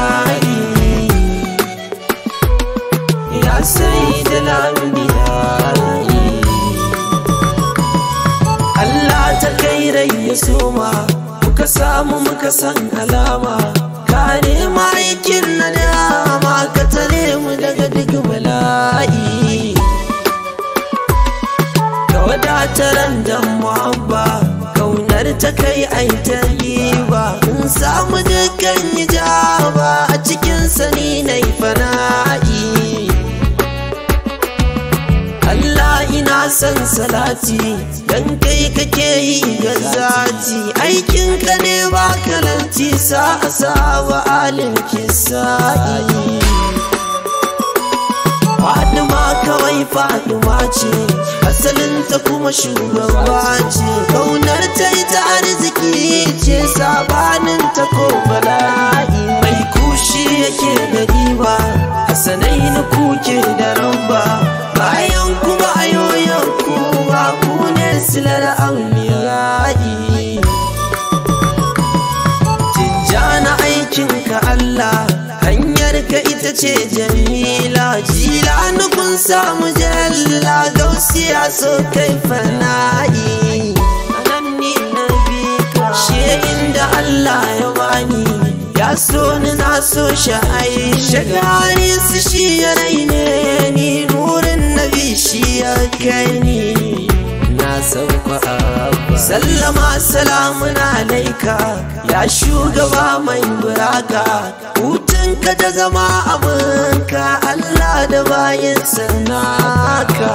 fana'i ya sai da lambiyayi Allah ta kai rai ya soma muka samu muka san alama ka nema aikin na dama ka tare mu daga duk bala'i ka wadataran da muhabba kaunar ta kai ai ta ba in samu dukkan hijaba a cikin sani na fana'i Allah ina son salati dan kai kake yi ga zati aikin ka ne ba kalanti sa asaba alim kisa'i Fadima kawai Fadima ce asalin ta kuma shugaba ce kaunar ta ita arziki ce sabanin ta ko bala'i mai kushi yake da riba hasanai na kuke da ramba bayan kuma ayoyin ku ba ku ne silar auliyayi Tijjana aikinka Allah hanyar ka ita ce jamila jila nukun samu jalla gausiya so kai fana'i anan ni na bi ka shehin da Allah ya bani ya so ni na so shi aisha gani su shi ya raine ni nurin nabi shi ya kai ni na sauka abba sallama salamun alaika ya shugaba mai buraka hutunka da zama abinka Allah da bayan sanaka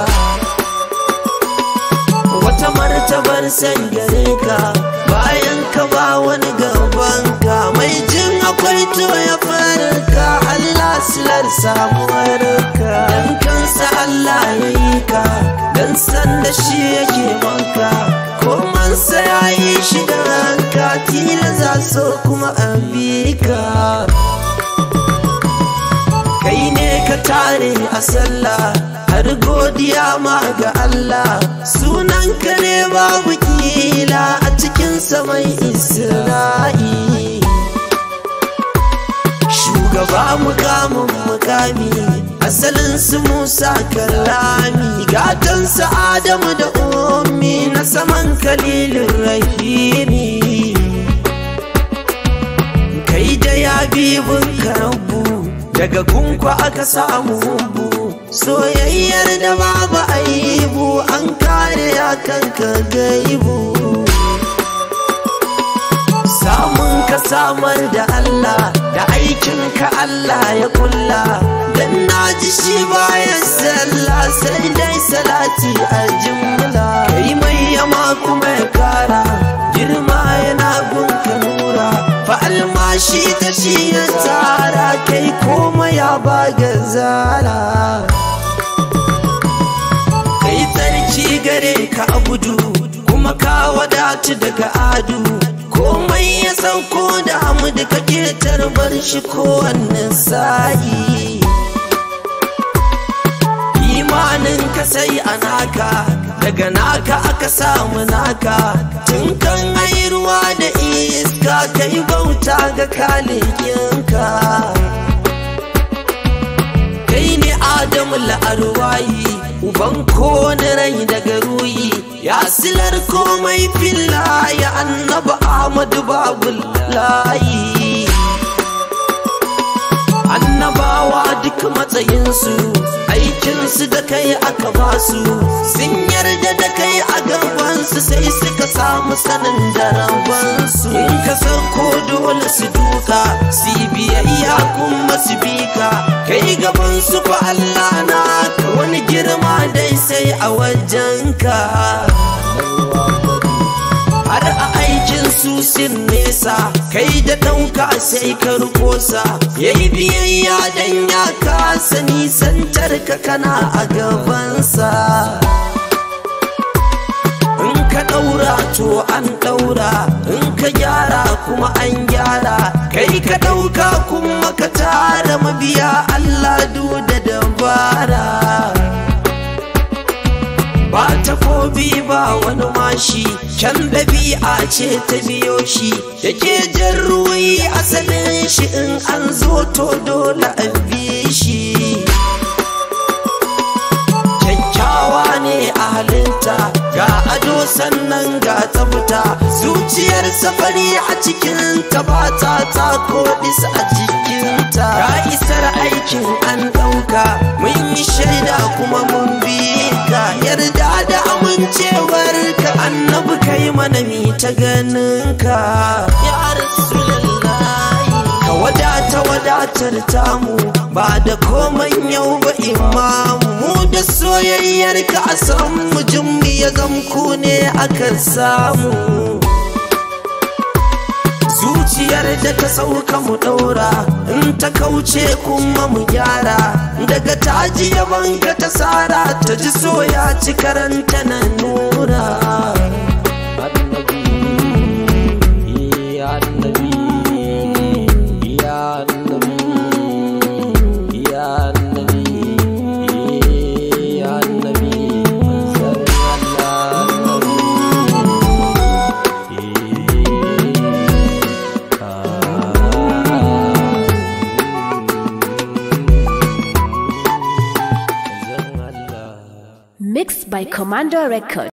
wata martabar san gare ka bayan ka ba wani gabanka mai jin akwai to ya farka Allah silar samuwarka dan kansa Allah ya yi ka dan san da shi yake banka komansa ya yi shi da ranka tila za so kuma an bi ka kai ne ka tare a sallah har godiya ma ga Allah sunan ka ne babu kila a cikin mai Isra'i shugaba mukamin mukami asalin su Musa karami gatansa Adamu da ummi na saman kalilin rahimi kai da ya bibin karabu daga gunkwa aka samu hubu soyayyar da babu aibu an kare ya kanka gaibu samun ka samar da Allah da aikin ka Allah ya kulla dan naji shi bayan sallah sai dai salati a jumla kai mai yama kuma ya kara girma yana gunka nura fa almashi ta shi ya tsara kai koma ya baga zara kai tsarki gare ka abudu kuma ka wadatu daga adu komai ya sauko da hamdu kake tarbar shi kowanne sa'i imanin ka sai a naka daga naka aka samu naka tun kan ai ruwa da iska kai bauta ga kalikinka kai ne adamu la'arwayi uban kone rai daga ruyi ya silar komai filla ya annaba ahmadu babu layi annabawa duk matsayinsu aikinsu da kai aka basu sun yarda da kai a gabansu sai suka samu sanin da rabansu in ka sauko dole su duka su biyayya kuma su bika kai gabansu fa Allah na ka wani girma dai sai a wajenka har a aikin su sin nesa kai da ɗauka sai ka rukosa yayi biyayya dan ya kasa nisantar ka kana a gabansa in ka ɗaura to an ɗaura in ka gyara kuma an gyara kai ka ɗauka kuma ka tara mabiya Allah du da dabara ba takobi ba wani mashi can ɗabi'a ce ta biyo shi yake jan ruwi asalin shi in an zo to dole a bi shi kyakkyawa ne a halinta ga ado sannan ga tsafta zuciyar safari a cikin ta ba ta ta kodis a jikinta ga isar aikin an ɗauka mun yi shaida kuma mun bi ka yarda da amincewar ka annabi kai mana mi ta ganin ka ya rasulullahi ka wadata wadatar tamu ba da komai yau ba imamu mu da soyayyar ka a san mujin ya zamku ne aka samu zuciyar da ta sauka mu ɗaura in ta kauce kuma mu gyara daga taji yaban ka ta sara ta ji soya ci karanta na nura Mixed by Commander Record.